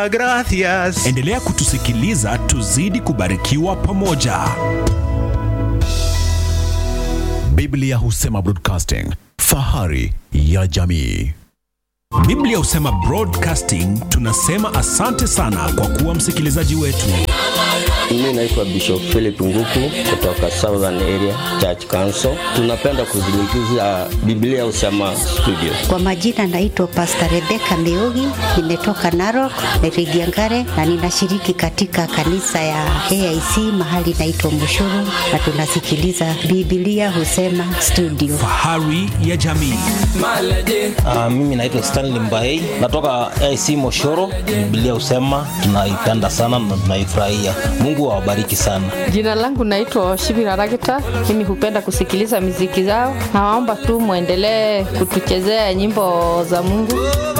Gracias. Endelea kutusikiliza tuzidi kubarikiwa pamoja. Biblia husema broadcasting, fahari ya jamii. Biblia husema Broadcasting tunasema asante sana kwa kuwa msikilizaji wetu. Mimi naitwa Bishop Philip Nguku kutoka Southern Area Church Council. Tunapenda kuzungumzia Biblia Usema Studio. Kwa majina naitwa Pastor Rebecca Meugi, nimetoka Narok, Rigiangare na ninashiriki katika kanisa ya AIC mahali naitwa Mushuru na tunasikiliza Biblia Husema Studio. Fahari ya jamii. Uh, mimi naitwa Stanley Mbaei natoka AC Moshoro. Biblia husema tunaipenda sana na tunaifurahia. Mungu awabariki sana. Jina langu naitwa Shibira Ragita. Mimi hupenda kusikiliza miziki zao. Nawaomba tu mwendelee kutuchezea nyimbo za Mungu.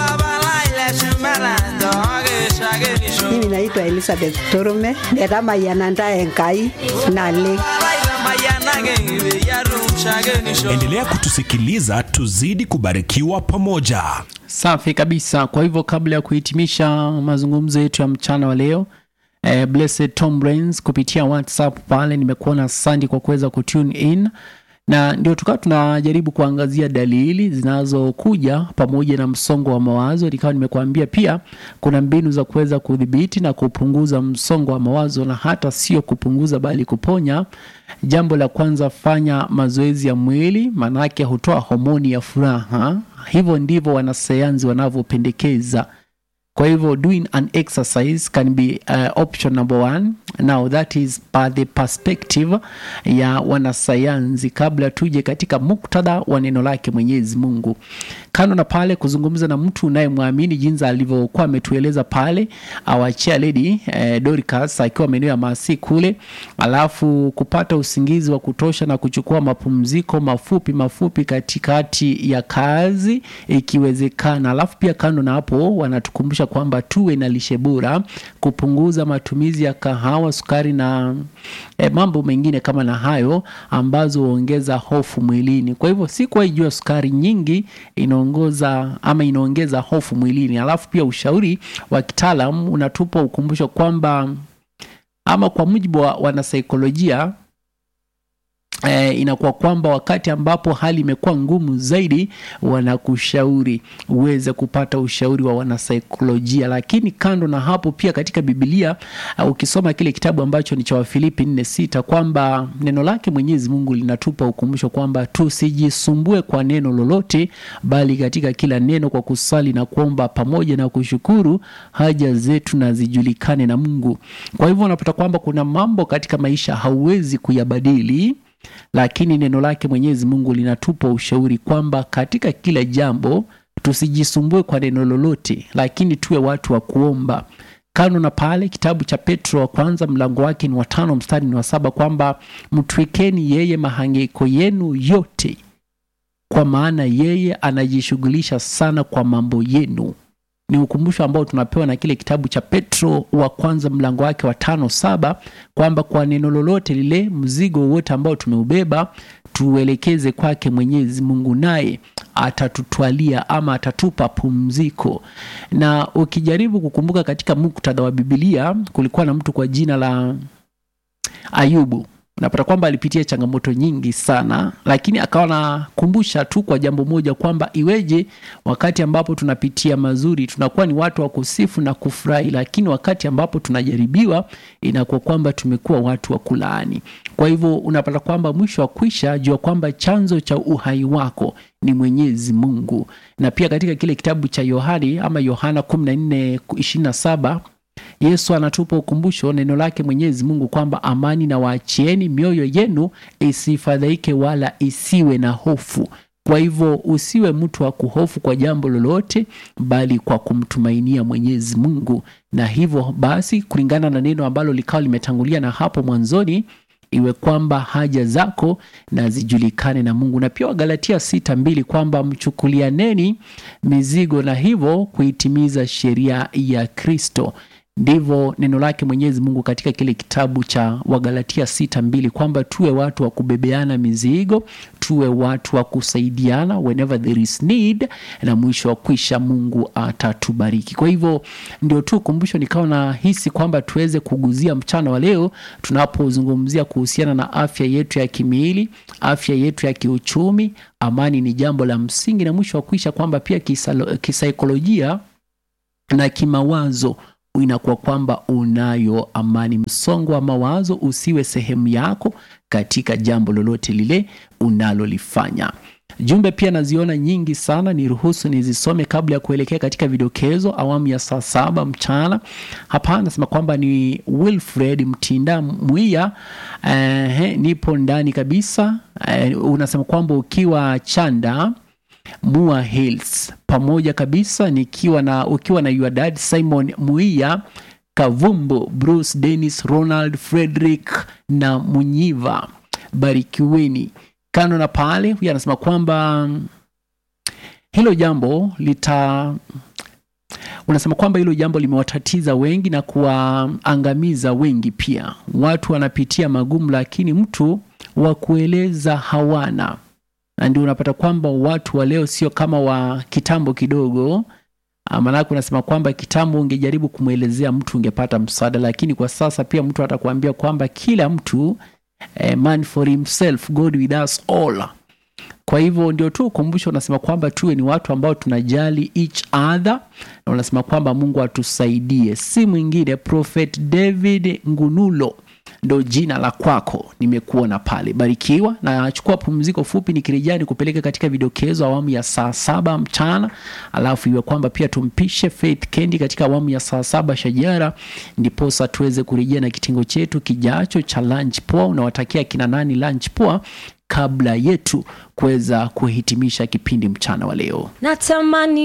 Mimi naitwa Elizabeth Torume netamayananda enkai nale Endelea kutusikiliza tuzidi kubarikiwa pamoja. Safi kabisa. Kwa hivyo kabla ya kuhitimisha mazungumzo yetu ya mchana wa leo eh, Blessed Tom Brains kupitia WhatsApp pale nimekuona asante kwa kuweza kutune in na ndio tukawa tunajaribu kuangazia dalili zinazokuja pamoja na msongo wa mawazo. Nikawa nimekuambia pia kuna mbinu za kuweza kudhibiti na kupunguza msongo wa mawazo, na hata sio kupunguza bali kuponya. Jambo la kwanza, fanya mazoezi ya mwili, maanake hutoa homoni ya furaha. Hivyo ndivyo wanasayansi wanavyopendekeza. Kwa hivyo doing an exercise can be uh, option number one. Now that is by the perspective ya wanasayansi, kabla tuje katika muktadha wa neno lake Mwenyezi Mungu. Kando na pale kuzungumza na mtu unayemwamini jinsi alivyokuwa ametueleza pale awachia lady eh, Dorcas akiwa maeneo ya Masi kule, alafu kupata usingizi wa kutosha na kuchukua mapumziko mafupi mafupi katikati ya kazi ikiwezekana. Alafu pia kando na hapo wanatukumbusha kwamba tuwe na lishe bora, kupunguza matumizi ya kahawa, sukari na eh, mambo mengine kama na hayo ambazo huongeza hofu mwilini. Kwa hivyo si kwa jua sukari nyingi inaongoza ama inaongeza hofu mwilini. Alafu pia ushauri wa kitaalam unatupa ukumbusho kwamba ama kwa mujibu wa wanasaikolojia eh, inakuwa kwamba wakati ambapo hali imekuwa ngumu zaidi, wanakushauri uweze kupata ushauri wa wanasaikolojia. Lakini kando na hapo, pia katika Biblia uh, ukisoma kile kitabu ambacho ni cha Wafilipi nne sita kwamba neno lake Mwenyezi Mungu linatupa ukumbusho kwamba tusijisumbue kwa neno lolote, bali katika kila neno kwa kusali na kuomba pamoja na kushukuru haja zetu na zijulikane na Mungu. Kwa hivyo unapata kwamba kuna mambo katika maisha hauwezi kuyabadili lakini neno lake Mwenyezi Mungu linatupa ushauri kwamba katika kila jambo tusijisumbue kwa neno lolote, lakini tuwe watu wa kuomba. Kando na pale, kitabu cha Petro wa kwanza mlango wake ni watano mstari ni wa saba kwamba mtwikeni yeye mahangaiko yenu yote, kwa maana yeye anajishughulisha sana kwa mambo yenu ni ukumbusho ambao tunapewa na kile kitabu cha Petro wa kwanza mlango wake wa tano saba kwamba kwa neno lolote lile, mzigo wote ambao tumeubeba tuelekeze kwake Mwenyezi Mungu, naye atatutwalia ama atatupa pumziko. Na ukijaribu kukumbuka katika muktadha wa Biblia, kulikuwa na mtu kwa jina la Ayubu unapata kwamba alipitia changamoto nyingi sana, lakini akawa nakumbusha tu kwa jambo moja kwamba iweje wakati ambapo tunapitia mazuri tunakuwa ni watu wa kusifu na kufurahi, lakini wakati ambapo tunajaribiwa inakuwa kwamba tumekuwa watu wa kulaani. Kwa hivyo unapata kwamba mwisho wa kwisha, jua kwamba chanzo cha uhai wako ni Mwenyezi Mungu. Na pia katika kile kitabu cha Yohani ama Yohana 14:27 Yesu anatupa ukumbusho neno lake Mwenyezi Mungu kwamba amani na waachieni, mioyo yenu isifadhaike wala isiwe na hofu. Kwa hivyo usiwe mtu wa kuhofu kwa jambo lolote, bali kwa kumtumainia Mwenyezi Mungu. Na hivyo basi, kulingana na neno ambalo likawa limetangulia na hapo mwanzoni, iwe kwamba haja zako na zijulikane na Mungu. Na pia Wagalatia sita mbili kwamba mchukulianeni mizigo na hivyo kuitimiza sheria ya Kristo ndivyo neno lake mwenyezi mungu katika kile kitabu cha wagalatia sita mbili kwamba tuwe watu wa kubebeana mizigo tuwe watu wa kusaidiana whenever there is need na mwisho wa kwisha mungu atatubariki kwa hivyo ndio tu kumbusho nikawa na hisi kwamba tuweze kuguzia mchana wa leo tunapozungumzia kuhusiana na afya yetu ya kimiili afya yetu ya kiuchumi amani ni jambo la msingi na mwisho wa kuisha kwamba pia kisalo- kisaikolojia na kimawazo inakuwa kwamba unayo amani. Msongo wa mawazo usiwe sehemu yako katika jambo lolote lile unalolifanya. Jumbe pia naziona nyingi sana, niruhusu nizisome kabla ya kuelekea katika vidokezo awamu ya saa saba mchana. Hapa anasema kwamba ni Wilfred Mtinda Mwia. Eh, nipo ndani kabisa. Eh, unasema kwamba ukiwa Chanda Mua Hills pamoja kabisa nikiwa na ukiwa na your dad Simon Muia Kavumbo Bruce Dennis Ronald Frederick na Munyiva barikiweni. Kando na pale, huyu anasema kwamba mm, hilo jambo lita unasema kwamba hilo jambo limewatatiza wengi na kuwaangamiza wengi pia. Watu wanapitia magumu, lakini mtu wa kueleza hawana na ndio unapata kwamba watu wa leo sio kama wa kitambo kidogo. Ah, Maanake unasema kwamba kitambo ungejaribu kumwelezea mtu ungepata msaada, lakini kwa sasa pia mtu atakuambia kwamba kila mtu eh, man for himself God with us all. Kwa hivyo ndio tu ukumbusho, unasema kwamba tuwe ni watu ambao tunajali each other, na unasema kwamba Mungu atusaidie. Si mwingine Prophet David Ngunulo ndo jina la kwako, nimekuona pale. Barikiwa na chukua pumziko fupi, nikirejea ni kupeleka katika vidokezo awamu ya saa saba mchana, alafu iwe kwamba pia tumpishe Faith Kendi katika awamu ya saa saba shajara, ndiposa tuweze kurejea na kitengo chetu kijacho cha lunch poa. Unawatakia kina nani lunch poa kabla yetu kuweza kuhitimisha kipindi mchana wa leo. natamani